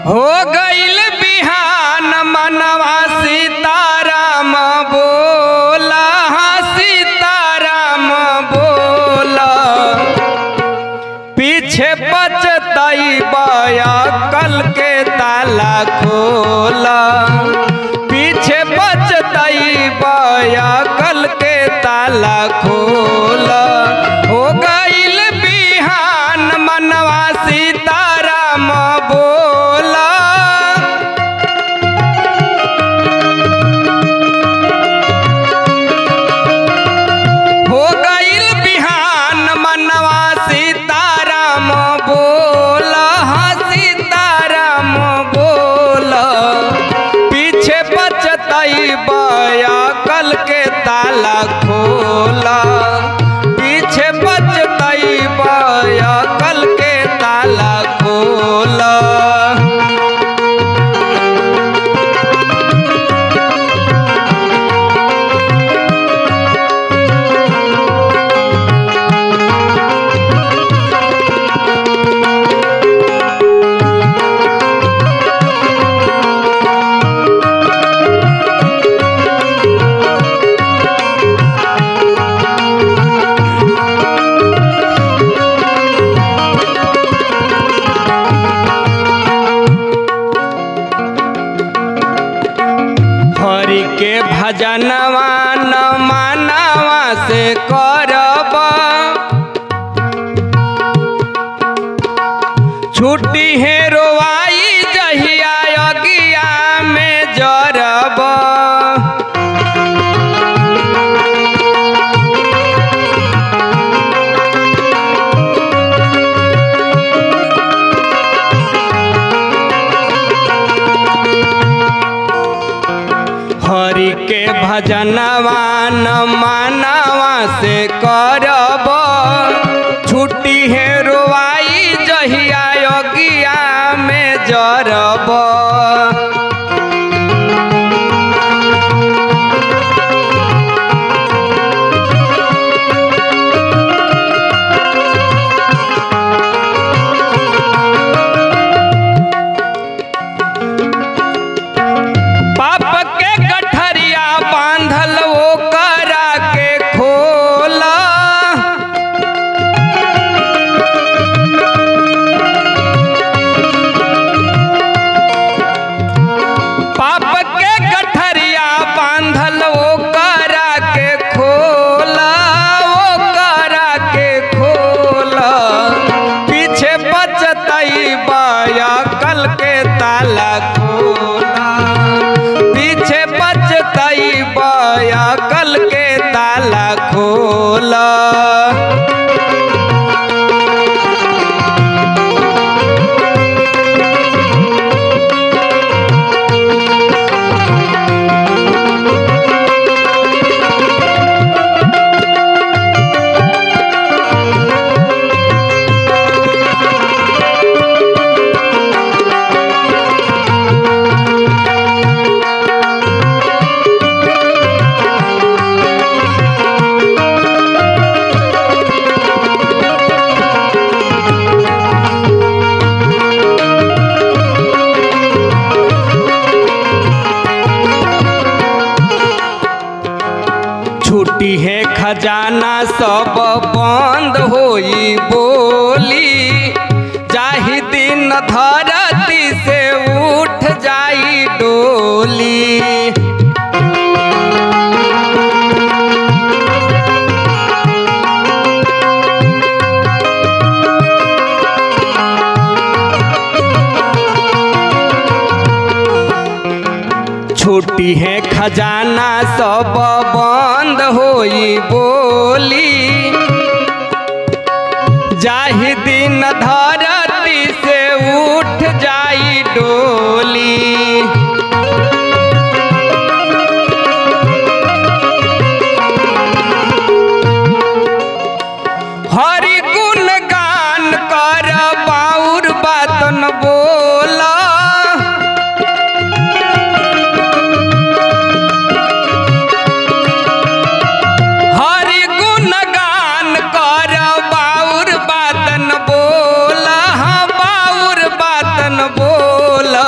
हो गईल बिहान मनवा सीताराम बोला हाँ सीताराम बोला पीछे बचतई बया कल के ताला खोला पीछे बचतई बया कल के ताला खोला हो गईल बिहान मनवा सीताराम बोला हो गईल बिहान मनवा सीताराम बोला हाँ सीताराम बोला पीछे बचतई बया कल के ताला खोला पीछे बचतई बया कल के ताला खोला हरि के भजनवा न मानवा से करब छुट्टी है रोवाई जहिया अगिया में जरब हरि के भजनवा न मानवा से करब छुट्टी है रोवाई जहिया अगिया में जरब पाप के गठरिया बांधल वो करा के खोला पाप के गठरिया बांधल वो करा के खोला वो करा के खोला पीछे बचतई बाया कल के ताला खोला पीछे बचतई बाया कल के ताला खोला छुट्टी है खजाना सब बंद होई बोली जाहि दिन धरती से उठ जाई डोली छुट्टी है खजाना सब बंद होई बोली जाहि दिन धरती से उठ जाई डोली हरि गुण गान कर बाउर बातन बोला हरि गुण गान कर बाउर बातन बोला हाँ बाउर बातन बोला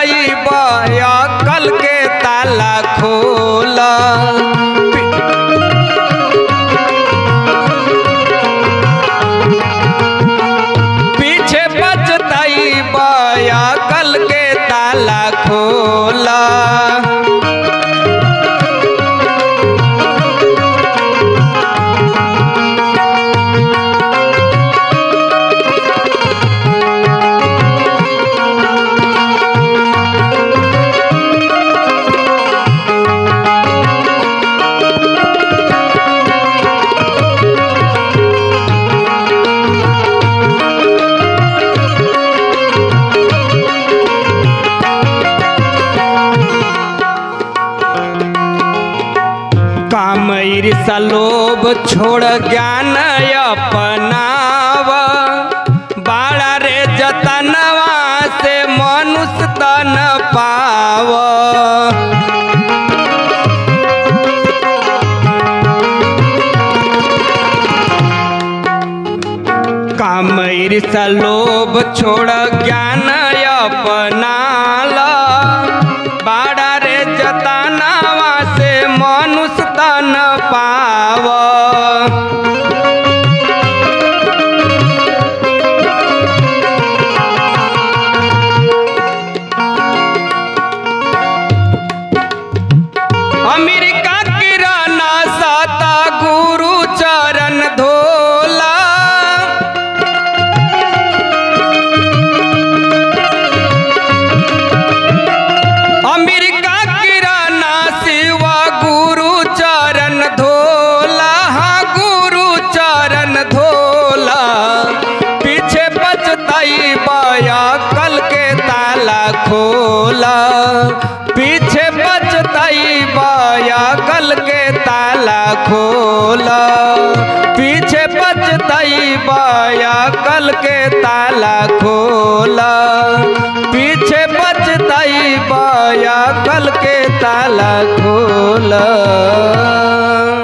पछताई कल के ताला खोला पीछे पछताई कल के ताला खोला काम ईर्षा लोभ छोड़ ज्ञान अपनाव बाड़ा रे जतनवा से मनुष्य तन पाव काम ईर्षा लोभ छोड़ ज्ञान अपनाला बाड़ा रे जतनावा से मनुष्य तन पाव अमेरिका किराना साता गुरु चरण धोला अमेरिका किराना शिवा गुरु चरण धोला हाँ गुरु चरण धोला पीछे बचताई बाया कल के ताला खोला पीछे बचताई बाया कल के ताला खोला पीछे बचताई बाया कल के ताला खोला पीछे बचताई बाया कल के ताला खोला